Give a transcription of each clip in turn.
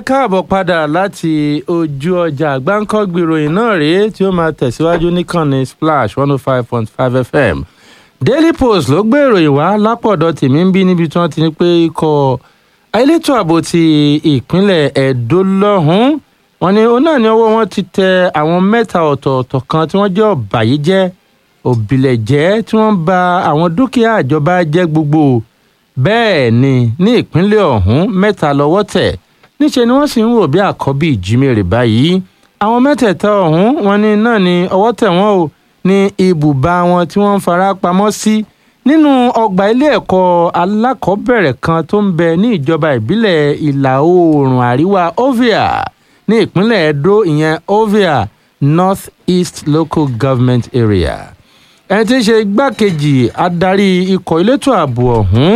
káàbọ̀ padà láti ojú ọjà gbáǹkọ́gbì ìròyìn náà rèé tí ó máa tẹ̀síwájú níkànnì splash one oh five point five fm daily post ló gbé ìròyìn wá lápọ̀dọ̀ tèmi ń bí níbi tí wọ́n ti ní pé ikọ̀ elétò ààbò ti ìpínlẹ̀ ẹ̀dó lọ́hùn-ún wọn ni òun náà ní ọwọ́ wọn ti tẹ àwọn mẹ́ta ọ̀tọ̀ọ̀tọ̀ kan tí wọ́n jẹ́ ọ̀bàyéjẹ́ òbílẹ̀jẹ́ tí wọ́n ba àwọn dúkìá ìjọba jẹ́ gbogbo bẹ́ẹ̀ ni ní ìpínlẹ̀ ọ̀hún mẹ́ta lọ́wọ́ tẹ̀ níṣẹ́ ni wọ́n sì ń wò bí àkọ́bí ìjímèrè báyìí àwọn mẹ́tẹ̀ẹ̀ta ọ̀hún wọn ni náà ni ọwọ́ tẹ̀ wọ́n o ní ibùba wọn tí wọ́n ń fara pamọ́ sí nínú ọgbà ilé ẹ̀kọ́ alákọ̀ọ́bẹ̀rẹ̀ kan tó ń bẹ ní ìjọba ìbílẹ̀ ìlà oòrùn àríwá ovia ní ìpínlẹ̀ edo ìyẹn ovia north east local government area ẹni tí ń ṣe igbákejì adarí ikọ̀ elétò ààbò ọ̀hún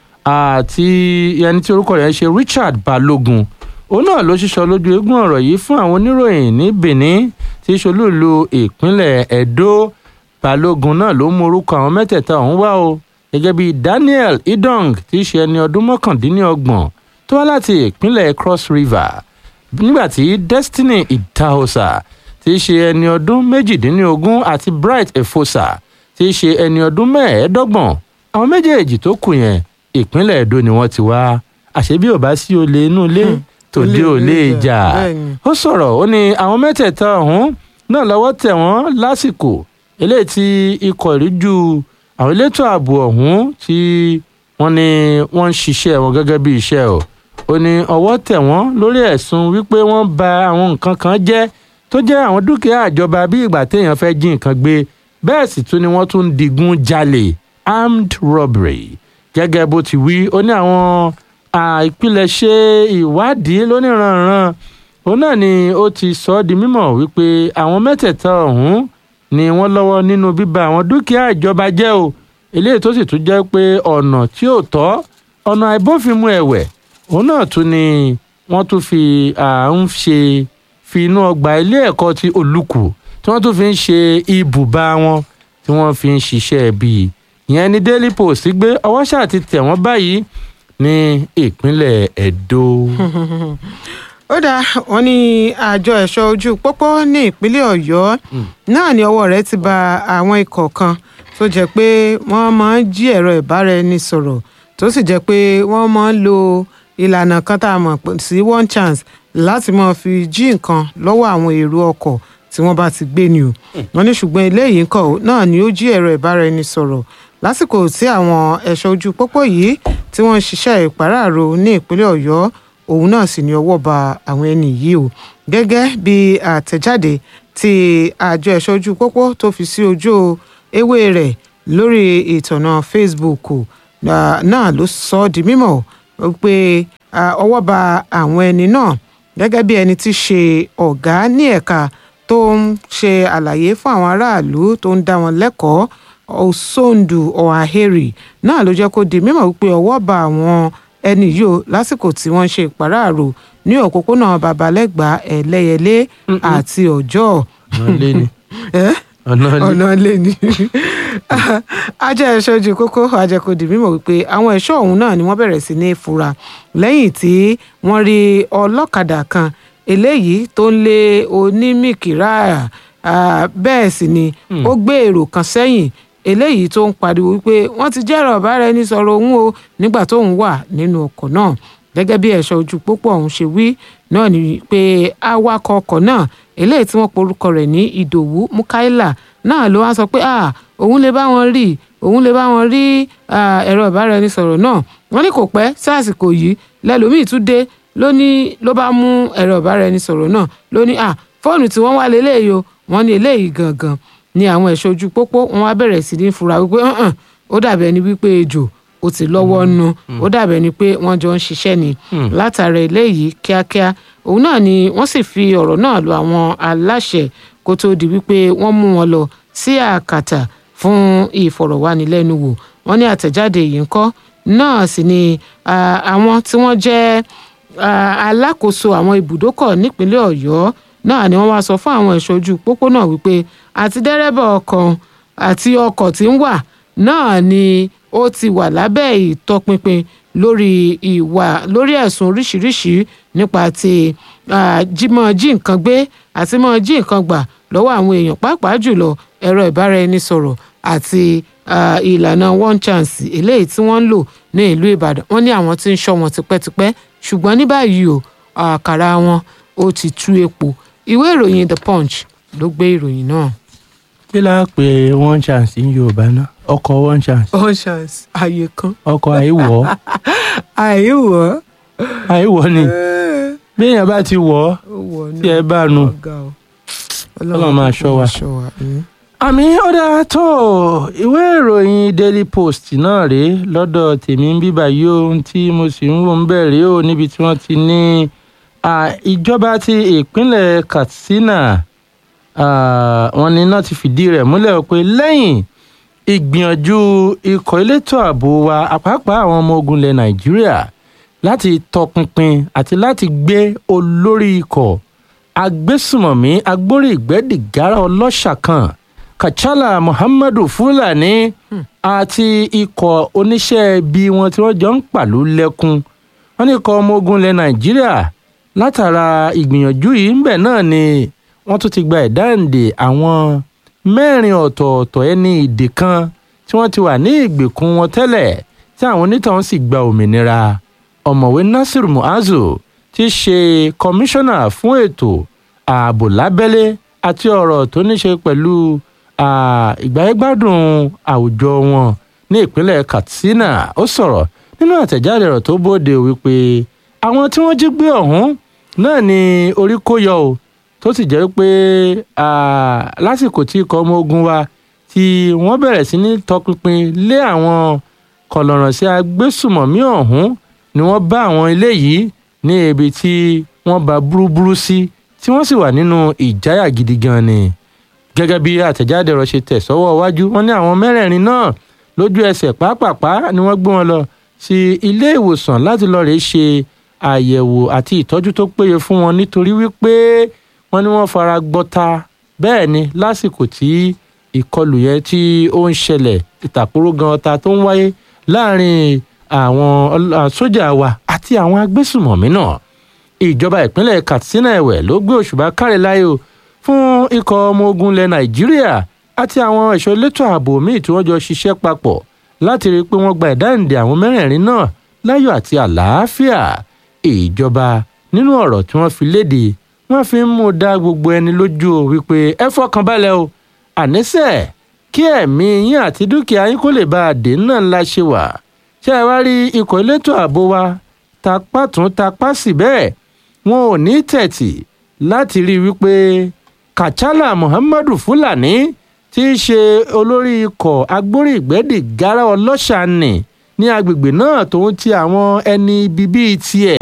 àti ẹni tí orúkọ rẹ̀ ń ṣe richard balogun òun náà ló ṣíṣọ lójú eégún ọ̀rọ̀ yìí fún àwọn oníròyìn ní benin tí í ṣolúìlú ìpínlẹ̀ edo balógun náà ló mú orúkọ àwọn mẹ́tẹ̀ẹ̀ta ọ̀hún wá o gẹ́gẹ́ bí daniel idong tí í ṣe ẹni ọdún mọ́kàndínlọ́gbọ̀n tó wá láti ìpínlẹ̀ cross river nígbàtí destiny idahosa tí í ṣe ẹni ọdún méjìdínlógún àti bright efosa tí í ṣe ẹni ọdún mẹ́ẹ̀ẹ́dọ́gbọ̀n àwọn méjèèjì tó kù yẹn ìpínlẹ̀ èdò ni wọ́n ti wá àṣé bí ò bá sí olè inú ilé tòde ò lè jà ó sọ̀rọ̀ ó ní àwọn mẹ́tẹ̀ẹ̀ta ọ̀hún náà lọ́wọ́ tẹ̀ wọ́n lásìkò eléyìí tí ikọ̀ ìríjú àwọn elétò ààbò ọ̀hún tí wọ́n ní wọ́n ń ṣiṣẹ́ wọn gẹ́gẹ́ bí iṣẹ́ o ó ní ọwọ́ tẹ̀ wọ́n lórí ẹ̀sùn wípé wọ́n ba àwọn nǹkan kan jẹ́ tó jẹ́ àwọn dúkìá àjọba bí ìgbà téèyàn fẹ́ jí nǹkan gbé bẹ́ẹ̀ sì tún ni wọ́n tún ń digun jalè armed robbery gẹ́gẹ́ bó ti wí ó ní àwọn àìpilẹ̀ṣẹ̀ ìwádìí lóníranran òun náà ni ó ti sọ ọ́ di mímọ̀ wípé àwọn mẹ́tẹ̀ẹ̀ta ọ̀hún ni wọ́n lọ́wọ́ nínú bíba àwọn dúkìá ìjọba jẹ́ o eléyìí tó sì tún jẹ́ pé ọ̀nà tí ò tọ́ ọ̀nà àìbófinmu ẹ̀wẹ̀ òun náà tún ni wọ́n tún fi à ń ṣe fi inú ọgbà ilé ẹ̀kọ́ ti olùkù tí wọ́n tún fi ń ṣe ibùba wọn tí wọ́n fi ń ṣiṣẹ́ bíi ìyẹn ní daily post gbé ọwọ́ ṣáà ti tẹ̀ wọ́n báyìí ní ìpínlẹ̀ edo. ó dáa wọn ní àjọ ẹ̀ṣọ́ ojú pópó ní ìpínlẹ̀ ọ̀yọ́ náà ní ọwọ́ rẹ̀ ti ba àwọn ikọ̀ kan tó jẹ́ pé wọ́n máa ń jí ẹ̀rọ ìbáraẹnisọ̀rọ̀ tó sì jẹ́ pé wọ́n máa ń lo ìlànà kan tá a mọ̀ sí one chance láti máa fi jí nǹkan lọ́wọ́ àwọn èrò ọkọ̀ tí wọ́n bá ti gbé ni o wọ́n ní ṣùgbọ́n eléyìí ń kọ̀ náà ni ó jí ẹ̀rọ ìbáraẹnisọ̀rọ̀ lásìkò tí àwọn ẹ̀ṣọ́ ojú pópó yìí tí wọ́n ń ṣiṣẹ́ ìpàráàrò ní ìpínlẹ̀ ọ̀yọ́ òun náà sì ní ọwọ́ ba àwọn ẹni yìí o gẹ́gẹ́ bí àtẹ̀jáde tí àjọ ẹ̀ṣọ́ ojú pópó tó fi sí ojú ewé rẹ̀ lórí ìtọ̀nà facebook náà ló sọ ọ́ di mímọ̀ pé ọwọ́ ba àwọn ẹni náà gẹ́gẹ́ bí ẹni tí ṣe ọ̀gá ní ẹ̀ka tó ń ṣe àlàyé fún àwọn aráàlú tó ń dá wọn lẹ́kọ̀ọ́ osondu ọ̀haheri náà ló jẹ́ kó di mímọ̀ wípé ọwọ́ bá àwọn ẹni yìí o lásìkò tí wọ́n ṣe ìpàráàrò ní òpópónà babalẹ́gbà ẹlẹ́yẹlé àti ọjọ́ ọ̀nà ilé ni ajá ẹ̀ṣọ́ ojú kókó ajẹ́kọ̀dì mímọ̀ wípé àwọn ẹ̀ṣọ́ ọ̀hún náà ni wọ́n bẹ̀rẹ̀ sí ní fura lẹ́yìn tí wọ́n rí ọlọ́kadà kan eléyìí tó ń lé onímìkìrà bẹ́ẹ̀ sì ni ó gbé èrò kan sẹ́yìn eléyìí tó ń pariwo wípé wọ́n ti jẹ́rọ ọ̀bára ẹni sọ̀rọ̀ òun o nígbà tóun wà nínú ọkọ̀ náà gẹ́gẹ́ bí ẹ̀ṣọ́ ojú pópó ọ̀hún ṣe wí náà ni pé awakọ̀ ọkọ̀ náà eléyìí tí wọ́n porúkọ rẹ̀ ní ìdòwú mukaila náà ló wá sọ pé òun lè bá wọn rí òun lè bá wọn rí ẹ̀rọ ọ̀bára ẹni sọ̀rọ̀ náà wọ́n ní kò pẹ́ sí àsìkò yìí lẹ́lòmíì tún dé ló ní ló bá mú ẹ̀rọ ọ̀bára ẹni sọ̀rọ̀ náà ló ní fóònù tí wọ́n wá lélẹ́yìí o wọ́n ní eléyìí gangan ni àwọn ẹ̀ṣọ́ ojú pópó wọn wá bẹ̀rẹ̀ sí ní fura wípé ó dàbí ẹni wípé ejò ó ti lọ́wọ́ nu ó dàbí ẹni pé wọ́n jọ ń ṣiṣẹ́ ni látara eléyìí kíákíá òun náà ni wọ́n sì fi ọ̀rọ̀ náà lọ àwọn aláṣẹ kó tó di wípé wọ́n mú wọn lọ sí àkàtà fún ìfọ̀rọ̀wánilẹ́nuwò wọ́n ní àtẹ̀jáde yìí ń kọ́ náà sì ni àwọn tí wọ́n jẹ́ alákòóso àwọn ibùdókọ̀ nípínlẹ̀ ọ̀yọ́ náà ni wọ́n wá sọ fún àwọn ẹ̀ṣọ́ ojú pópó náà wípé àti dẹ́rẹ́bà ọkọ̀ àti ọkọ̀ tí ń wà náà ni ó ti wà lábẹ́ ìtọpinpin lórí ìwà lórí ẹ̀sùn oríṣiríṣi nípa ti ah, jímọ̀ jí nǹkan gbé àti mọ́ jí nǹkan gbà lọ́wọ́ àwọn èèyàn pàápàá jùlọ ẹ̀rọ ìbáraẹnisọ̀rọ̀ àti ah, ìlànà one chance eléyìí tí wọ́n ń lò ní ìlú ìbàdàn wọ́n ní àwọn tí ń ṣọ́ wọn tipẹ́tipẹ́ ṣùgbọ́n ní báyìí o àkàrà wọn ó ti tú epo ìwé ìròyìn the punch ló gbé ìròyìn náà. kí la pè one chance ní yorùbá náà ọkọ̀ one chance one chance ààyè kan ọkọ̀ àìwọ̀ àìwọ̀ àìwọ̀ ni bí èèyàn bá ti wọ̀ ọ́ wọ̀ tí ẹ bá nu ọ̀gá o Ọlọ́run máa ṣọ́ wa. mm. àmì ọ̀dà tó ìwé ìròyìn daily post náà rèé lọ́dọ̀ tèmi ń bíbà yìí ohun tí mo sì ń wò ń bẹ̀rẹ̀ o níbi tí wọ́n ti ní ah, ìjọba ti ìpínlẹ̀ katsina ah, wọ́n ní náà ti fìdí rẹ̀ múlẹ̀ pé lẹ́yìn ìgbìyànjú ikọ̀ elétò ààbò wa àpapọ̀ àwọn ọmọ ogun ilẹ̀ nàìjíríà láti tọpinpin àti láti gbé olórí ikọ̀ agbésùmọ̀mí agbórí ìgbẹ́dìgárá ọlọ́ṣà kan kachala muhammadu fulani àti ikọ̀ oníṣẹ́ ibi wọn tí wọ́n jọ ń pàlú lẹ́kún wọ́n ní ikọ̀ ọmọ ogun ilẹ̀ nàìjíríà látara ìgbìyànjú yìí ń bẹ̀ náà ni wọ́n tún ti gba ìdáǹdè àwọn mẹ́rin ọ̀tọ̀ọ̀tọ̀ ẹni ìdè kan tí wọ́n ti wà ní ìgbèkùn wọn tẹ́lẹ̀ tí àwọn onítàn sì gba òmìnira ọ̀mọ̀wé nasir muazu ti ṣe kọmíṣánná fún ètò ààbò lábẹ́lé àti ọ̀rọ̀ tó ní ṣe pẹ̀lú ah, ìgbáyégbádùn àwùjọ wọn ní ìpínlẹ̀ katsina ó sọ̀rọ̀ nínú àtẹ̀jáde ọ̀rọ̀ tó bóde wípé àwọn tí wọ́n jí gbé ọ̀hún náà ni orí kó yọ o tó sì jẹ́ pé ah, lásìkò tí ikọ̀ ọmọ ogun wa tí wọ́n bẹ̀rẹ̀ sí ní tọpinpin lé àwọn kọlọ̀rọ̀sí agbésùmọ̀mí ọ̀hún ni wọ́n bá àwọn ilé yìí ní ibi tí wọ́n bá burúburú sí tí wọ́n sì wà nínú ìjáyà gidi gan ni gẹ́gẹ́ bí àtẹ̀jáde ọ̀rọ̀ ṣe tẹ̀ sọ́wọ́ iwájú wọn ní àwọn mẹ́rẹ̀ẹ̀rin náà lójú ẹsẹ̀ pápápá ni wọ́n gbé wọn lọ sí ilé ìwòsàn láti lọ́ọ́ rèé ṣe àyẹ̀wò àti ìtọ́jú tó péye fún wọn nítorí wípé wọ́n ní wọ́n fara gbọ́ta bẹ́ẹ̀ ni lásìkò tí ìkọlù yẹn tí ó ń ṣẹlẹ̀ ìtàkùrọ̀ gan ọta tó ń wáyé láàrin àwọn ọl- à, sójà wa àti àwọn agbésùmọ̀mí náà ìjọba ìpínlẹ̀ katsina ẹ̀wẹ̀ ló gbé òṣùbà káre láyò fún ikọ̀ ọmọ ogun ilẹ̀ nàìjíríà àti àwọn ẹ̀ṣọ́ elétò ààbò míì tí wọ́n jọ ṣiṣẹ́ papọ̀ láti rí i pé wọ́n gba ìdáǹdè àwọn mẹ́rẹ̀ẹ̀rin náà láyọ̀ àti àlàáfíà ìjọba nínú ọ̀rọ̀ tí wọ́n fi léde wọ́n fi ń mú dá gbogbo ẹni lójú o wípé ẹ fọkàn balẹ̀ o àníṣe kí ẹ̀mí yín àti dúkìá yín kó lè bá a dé náà ńlá ṣe wà ṣé ẹ wá rí ikọ̀ elétò ààbò wa tapá tún tapá sí bẹ́ẹ̀ wọn ò ní tẹ̀tì láti rí i wípé kachala muhammadu fulani tí í ṣe olórí ikọ̀ agbórí ìgbẹ́dì gara ọlọ́ṣàánì ní agbègbè náà tòun ti àwọn ẹni ibi bíi tiẹ̀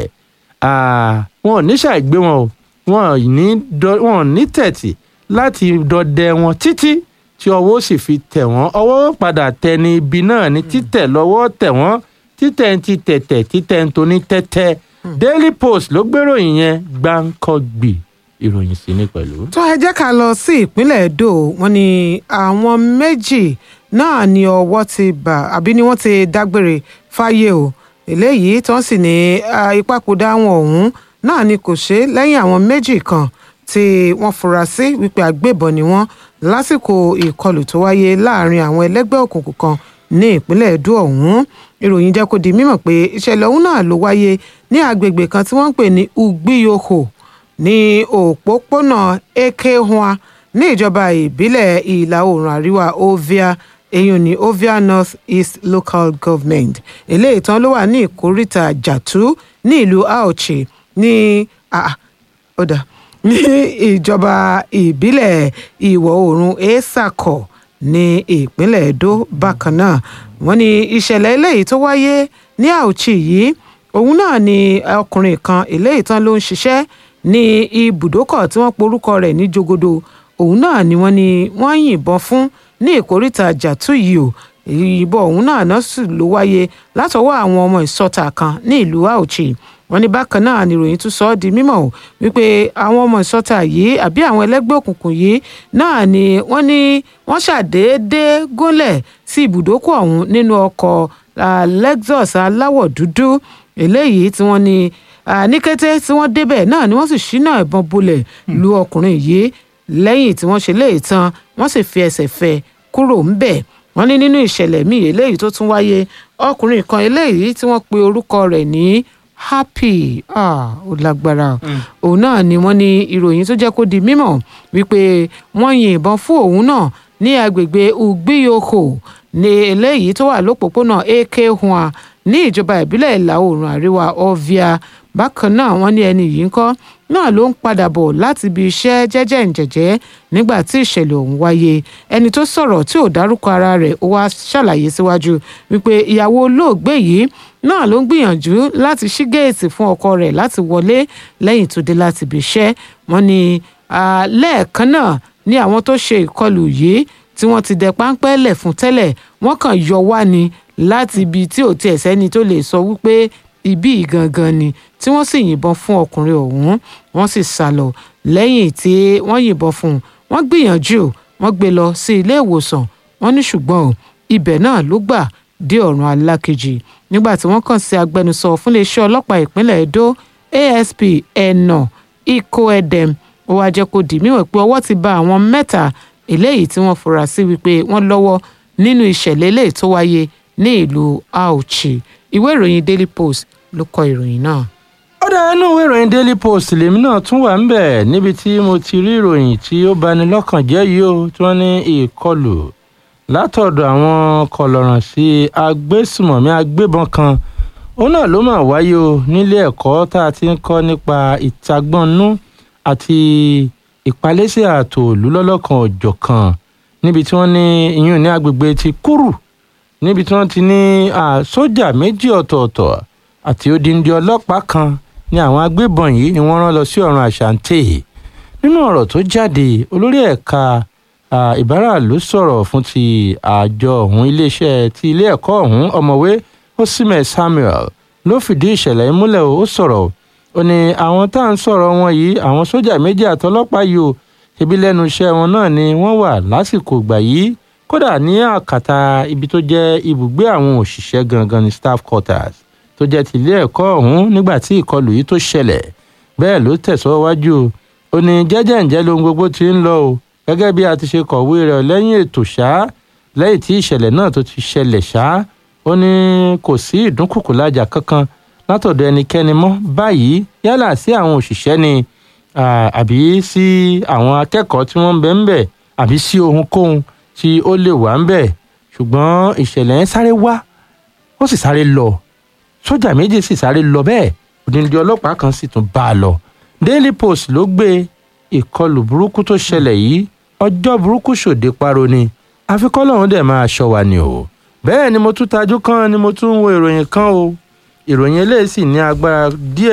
Ah, wọn ò ní ṣàìgbé wọn o wọn ò ní dọ- wọn ò ní tẹ̀tì láti dọdẹ wọn títí tí ọwọ́ sì fi tẹ̀ wọ́n ọwọ́ padà tẹ ní ibi náà ní títẹ̀ lọ́wọ́ tẹ̀ wọ́n títẹ̀ ń ti tẹ̀tẹ̀ títẹ̀ ń toní tẹ́tẹ́ daily post ló gbéròyìn yẹn gbáǹkọ́gbì ìròyìn sí ní pẹ̀lú. tó ẹ jẹ́ ká lọ sí ìpínlẹ̀ èdò wọn ni àwọn méjì náà ni ọwọ́ ti bà àbí ni wọ́n ti dágbére fáyé o eléyìí tí wọ́n sì ní ah, ìpapòdà wọn ọ̀hún náà ni kò ṣe lẹ́yìn àwọn méjì kan tí wọ́n fura sí wípé agbébọn ni wọ́n lásìkò ìkọlù tó wáyé láàrin àwọn ẹlẹ́gbẹ́ òkùnkùn kan ní ìpínlẹ̀ èdò ọ̀hún ìròyìn jẹ́ kó di mímọ̀ pé ìṣẹ̀lẹ̀ ọ̀hún náà ló wáyé ní agbègbè kan tí wọ́n ń pè ní ugbiyoho ní òpópónà ekehua ní ìjọba ìbílẹ̀ ìlà oòrùn àríwá ovia èyí ní ovia north east local government eléyìí tán ló wà ní ìkóríta jàtú ní ìlú aochi ní ah, ọ̀dà ní ìjọba ìbílẹ̀ ìwọ̀ oòrùn esako ní ìpínlẹ̀ edo bákan náà wọ́n ní ìṣẹ̀lẹ̀ eléyìí tó wáyé ní aochi yìí òun náà ni ọkùnrin kan eléyìí tán ló ń ṣiṣẹ́ ní ibùdókọ̀ tí wọ́n porúkọ rẹ̀ ní jogodo òun náà ni wọ́n ní wọ́n yìnbọn fún ní ìkóríta jàtú yìí o ìyìnbọn òun náà náà sì ló wáyé látọwọ́ àwọn ọmọ ìsọta kan ní ìlú Auchi wọ́n ní bákan náà ni ìròyìn tún sọ ọ́ di mímọ̀ o wípé àwọn ọmọ ìsọta yìí àbí àwọn ẹlẹ́gbẹ́ òkùnkùn yìí náà ni wọ́n ní wọ́n ṣàdédé gúnlẹ̀ sí ibùdókọ̀ ọ̀hún nínú ọkọ̀ ah, lexus aláwọ̀ dúdú eléyìí tí wọ́n ní ah, ní kété tí wọ́n débẹ̀ náà ni wọ́n sì ṣínà ìbọn bolẹ̀ lu ọkùnrin yìí lẹ́yìn tí wọ́n ṣe léè tán wọ́n sì fi ẹsẹ̀ fẹ́ kúrò ńbẹ̀ wọ́n ní nínú ìṣẹ̀lẹ̀ míì eléyìí tó tún wáyé ọkùnrin kan eléyìí tí wọ́n pe orúkọ rẹ̀ ní happy ah ó lágbára òun náà ni wọ́n ní ìròyìn tó jẹ́ kó di mímọ̀ wípé wọ́n yin ìbọn fún òun náà ní agbègbè ugbiyoko ní eléyìí tó wà lópòpónà ak hua ní ìjọba ìbílẹ̀ ìlà oòrùn àríwá ovia bákan náà wọ́n ní ẹni yìí ń kọ́ náà ló ń padà bọ̀ láti ibi iṣẹ́ jẹ́jẹ́ ǹjẹ̀jẹ́ nígbà tí ìṣẹ̀lẹ̀ ọ̀hún wáyé ẹni tó sọ̀rọ̀ tí ò dárúkọ ara rẹ̀ ó wá ṣàlàyé síwájú wípé ìyàwó olóògbé yìí náà ló ń gbìyànjú láti ṣí géètì fún ọkọ rẹ̀ láti wọlé lẹ́yìn tó dé láti ibi iṣẹ́ wọ́n ní ah, lẹ́ẹ̀kan náà ní àwọn tó ṣe ìkọlù yìí tí wọ́n ti dẹ páńpẹ́ lẹ̀ fún tẹ́lẹ̀ wọ́n kàn yọ wá ni láti ibi tí ò tiẹ̀ sẹ́ni tó lè sọ wípé ibí yìí gangan ni tí wọ́n sì yìnbọn fún ọkùnrin ọ̀hún wọ́n sì sá lọ lẹ́yìn tí wọ́n yìnbọn fún un wọ́n gbìyànjú wọ́n gbé lọ sí ilé ìwòsàn wọ́n ní ṣùgbọ́n o, ibẹ̀ náà ló gbà dé ọ̀run alákejì nígbà tí wọ́n kàn sí agbẹnusọ fún iléeṣẹ́ ọlọ́pàá ìpínlẹ̀ Edo ASP ẹnà ikó ẹdẹm ó wáá jẹ́ kó di mímọ̀ pé ọwọ́ ti bà àwọn mẹ́ta eléyìí tí wọ́n fura sí wípé wọ́n lọ́wọ́ nínú ìṣẹ̀lẹ̀ eléyìí tó wáyé ní ìlú Auchi ìwé ìròyìn Daily Post ló kọ ìròyìn náà. ó dá inú ìwé ìròyìn daily post lèmi náà tún wà ń bẹ̀ níbi tí mo ti rí ìròyìn tí ó bani lọ́kàn jẹ́ yìí ó tí wọ́n ní ìkọlù látọ̀dọ̀ àwọn kọlọ̀ràn sí agbésùmọ̀mí agbébọn kan òun náà ló mà wáyé o nílé ẹ̀kọ́ tá a ti ń kọ́ nípa ìtagbọ́nú àti ìpalẹ́sẹ̀ ààtò òlú lọ́lọ́kan òjọ̀kan níbi tí wọ́n ní ìyún ní agbègbè ti kúrù níbi tí wọ́n ti ní ah, sójà méjì ọ̀tọ̀ọ̀tọ̀ àti odindi ọlọ́pàá kan ní àwọn agbébọn yìí ni wọ́n rán lọ sí ọ̀run àṣàǹtẹ̀ nínú ọ̀rọ̀ tó jáde olórí ẹ̀ka ah, ìbáraàlú sọ̀rọ̀ fún ti àjọ ọ̀hún iléeṣẹ́ ti ilé ẹ̀kọ́ ọ̀hún ọ̀mọ̀wé Osimhen Samuel ló fìdí ìṣẹ̀lẹ̀ yìí múlẹ̀ ó sọ̀rọ̀ ó ní àwọn tá à ń sọ̀rọ̀ wọn yìí àwọn sójà méjì àtọlọ́pàá yìí o ṣebí lẹ́nu iṣẹ́ wọn náà ni wọ́n wà lásìkò ìgbà yìí kódà ní àkàtà ibi tó jẹ́ ibùgbé àwọn òṣìṣẹ́ gangan ní staff quarters tó jẹ́ ti ilé ẹ̀kọ́ ọ̀hún nígbà tí ìkọlù yìí tó ṣẹlẹ̀ bẹ́ẹ̀ ló tẹ̀síwájú ó ní jẹ́jẹ́ ǹjẹ́ lohun gbogbo ti ń lọ o gẹ́gẹ́ bí a ti ṣe kọ̀wé rẹ̀ lẹ́yìn ètò ṣá lẹ́yìn tí ìṣẹ̀lẹ̀ náà tó ti ṣẹlẹ̀ ṣá ó ní kò sí ìdúnkùkù lájà kankan látọ̀dọ̀ ẹnikẹ́ni mọ́ báyìí yálà sí àwọn òṣìṣẹ́ ni ah, àbí sí àwọn akẹ́kọ̀ọ́ tí wọ́n ń bẹ ń bẹ̀ àbí sí ohunkóhun tí ó lè wà ń bẹ̀ ṣùgbọ́n ìṣẹ̀lẹ̀ yẹn sáré wá ó sì sáré lọ sójà méjì sì sáré lọ bẹ́ẹ̀ òdìndín ọlọ́pàá kan sì tún bá a lọ Daily Post ló gbé ìkọlù burúkú tó ṣẹlẹ̀ yìí ọjọ́ burúkú ṣòde paro ni àfikọ́ lọ́hún dẹ̀ máa ṣọ́ wa ni o bẹ́ẹ̀ ni mo tún tajú kan ni mo tún ń wo ìròyìn kan o ìròyìn eléyìí sì ní agbára díẹ̀